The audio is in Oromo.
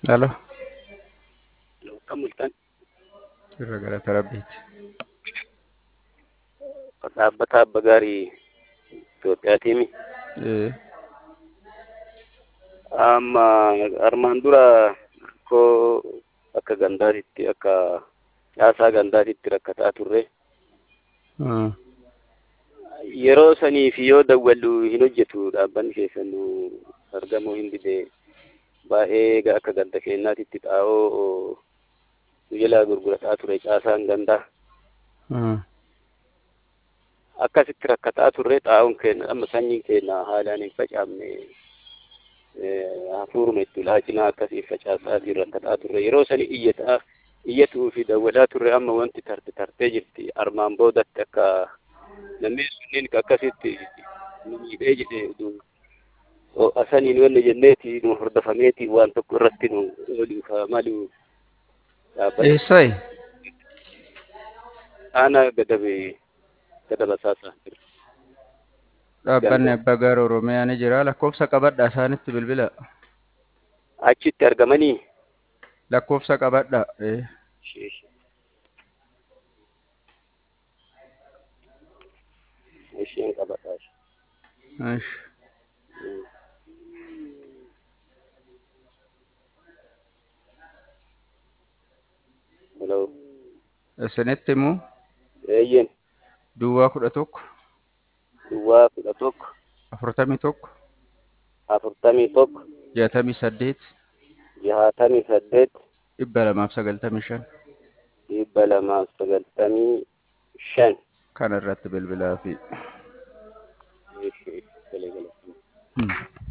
Halo. Kan mul'atan Irra galata rabbiiti. dhaabbata abba gaarii Itoophiyaatiimi. Ee. Amma armaan dura rakkoo akka gandaatitti akka caasaa gandaatitti rakkataa turre. Hmm. Yeroo saniif yoo dawwallu hin hojjetu dhaabbanni keessan nu argamuu hin dide baay'ee ga- akka ganda keenyaatitti xaa'oo nu jalaa gurgurataa ture caasaan gandaa. Hmm. akkasitti rakkataa turre xaa'oon keenya amma sanyiin keenya haalaan hin facaafne eh, hafuuruma itti laacinaa akkasii facaasaatiin rakkataa turre yeroo sani iyyataa iyyatuu fi dawwadhaa turre amma wanti tarte tartee jirti armaan boodatti akka namni sunniin akkasitti nu miidhee jedhe utuu o- asaniin wanni jenneeti nu hordofameeti waan tokko irratti nu ooluuf haa malu dhaabbata Eessayi? aanaa gadabe gadaba saasaa Dhaabbanni abbaa gaara Oromiyaa ni jira. Lakkoofsa qabadhaa isaanitti bilbila. achitti argamanii Lakkoofsa qabadhaa. Ee. isheen qabadhaa Ish. Hello. Isinitti immoo Eeyyen duwwaa kudha tokko duwwaa kudha tokko afurtamii tokko afurtamii tokko jaatamii saddeet jahaatamii saddeet dhibba lamaaf sagaltamii shan dhibba lamaaf sagaltamii shan. kana irratti bilbilaa fi Ishee galee galee. Hmm.